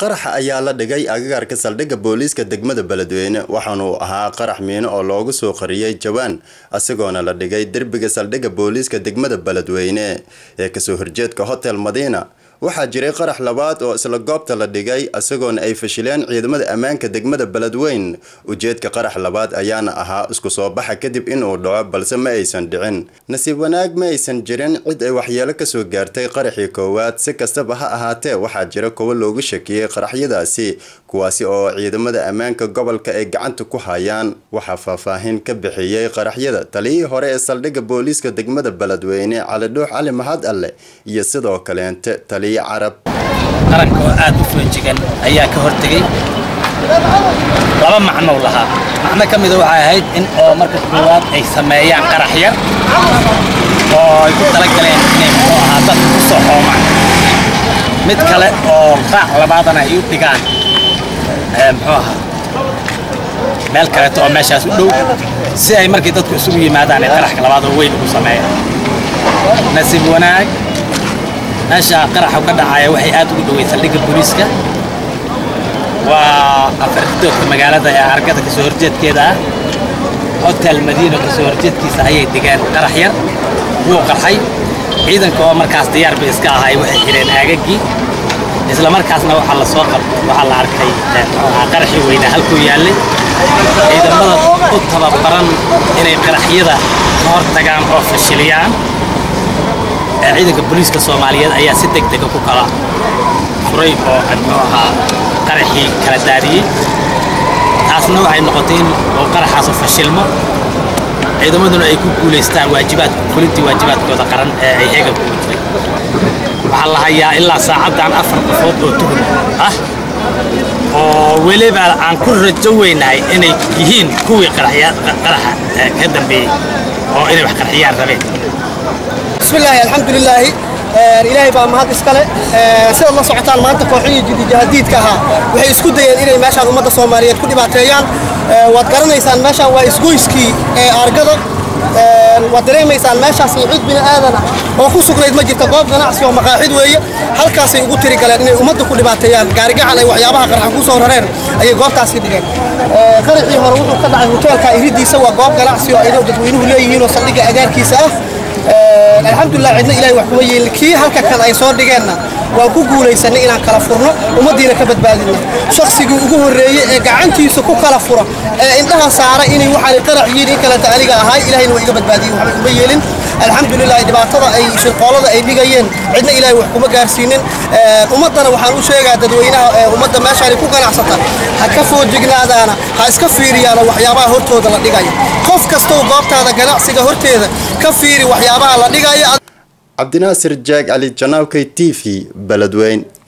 qaraxa ayaa la dhigay agagaarka saldhigga booliiska degmada beledweyne waxaanuu ahaa qarax miino oo loogu soo qariyey jawaan isagoona la dhigay derbiga saldhigga booliiska degmada beledweyne ee kasoo horjeedka hotel madiina waxaa jiray qarax labaad oo isla goobta la dhigay isagoona ay fashileen ciidamada ammaanka degmada beledweyn ujeedka qarax labaad ayaana ahaa isku soo baxa kadib inuu dhaco balse ma aysan dhicin nasiib wanaag ma aysan jirin cid ay waxyeelo kasoo gaartay qaraxii koowaad si kastaba ha ahaatee waxaa jira kuwo loogu shakiyey qaraxyadaasi kuwaasi oo ciidamada ammaanka gobolka ay gacanta ku hayaan waxaa faahfaahin ka bixiyey qaraxyada taliyihii hore ee saldhigga booliiska degmada beledweyne cali dhuux cali mahad alle iyo sidoo kaleente taliya carab qaranka oo aad u foojigan ayaa ka hortegay laba macnou lahaa macno ka mida waxay ahayd in oo marka koowaad ay sameeyaan qarax yar oo ay ku talagaleen inay muxuu ahaa dadka ku soo xoomaan mid kale oo raac labaadana ay u dhigaan muxuu ahaa meel kaleeto oo meeshaas u dhow si ay markii dadku isugu yimaadaan ay qaraxka labaad oo weyn ugu sameeyaan nasiib wanaag meesha qaraxa ka dhacaya waxay aad ugu dhawey saldhigga booliiska waa afardoodka magaalada ee argada kasoo horjeedkeeda ah hotel madiino kasoo horjeedkiisa ayay digeen qarax yar wuu qarxay ciidanka oo markaas diyaar bay iska ahay waxay xidheen aagaggii isla markaasna waxaa la soo qab waxaa la arkay qaraxii weynaa halkuu yaallay ciidamada u tababaran inay qaraxyada ka hor tagaan oo fashiliyaan ciidanka booliiska soomaaliyeed ayaa si deg dega ku kala furay oo muxuu ahaa qaraxii kala daadiyey taasna waxay noqotay in uu qaraxaasu fashilmo ciidamaduna ay ku guulaystaan waajibaad fulintii waajibaadkooda qaran ee ay heegan kugu jiray waxaa la hayaa ilaa saacaddan afar qofood oo tuhun ah oo weliba aan ku rajo weynahay inay yihiin kuwii qaraxa ka dambeeyey oo inay wax qarxiyaan rabeen bismillaahi alxamdulilaahi ilaahay baa mahad iskale sidaad la socotaan maanta kooxihii jidijahadiidka ahaa waxay isku dayeen inay meeshaan ummadda soomaaliyeed ku dhibaateeyaan waad garanaysaan meeshaan waa isgoyskii ee argada waad dareemaysaan meeshaas cid bini aadan ah oo ku sugnayd ma jirta goob ganacsi oo maqaaxid weeye halkaasay ugu tiri galeen inay ummadda ku dhibaateeyaan gaarigacan ay waxyaabaha qarxan ku soo rareen ayay goobtaasi dhigeen qaraxii hore wuxuu ka dhacay hoteelka iridiisa waa goob ganacsi oo ay dadweynuhu leeyihiin oo saldhigga agaarkiisa ah alxamdulilah cidna ilahay wax kuma yeelin kii halka kan ay soo dhigeenna waan ku guulaysanay inaan kala furno ummaddiina ka badbaadino shaqsigii ugu horreeyey ee gacantiisa ku kala fura ee indhaha saara inay waxaan qarax yihiin in kaleta aniga ahay ilahayna waa iga badbaadiyey waxba kuma yeelin alxamdulilah dhibaatada ay shirqoolada ay dhigayeen cidna ilaahay wax kuma gaarsiinin ummaddana waxaan u sheegaa dadweynaha ummadda meeshaanay ku ganacsata ha ka foojignaadaana ha iska fiiriyaano waxyaabaha hortooda la dhigaya qof kastoo goobtaada ganacsiga horteeda ka fiiri waxyaabaha la dhigaya cabdinaasir jaag cali janaawkay t v beledweyn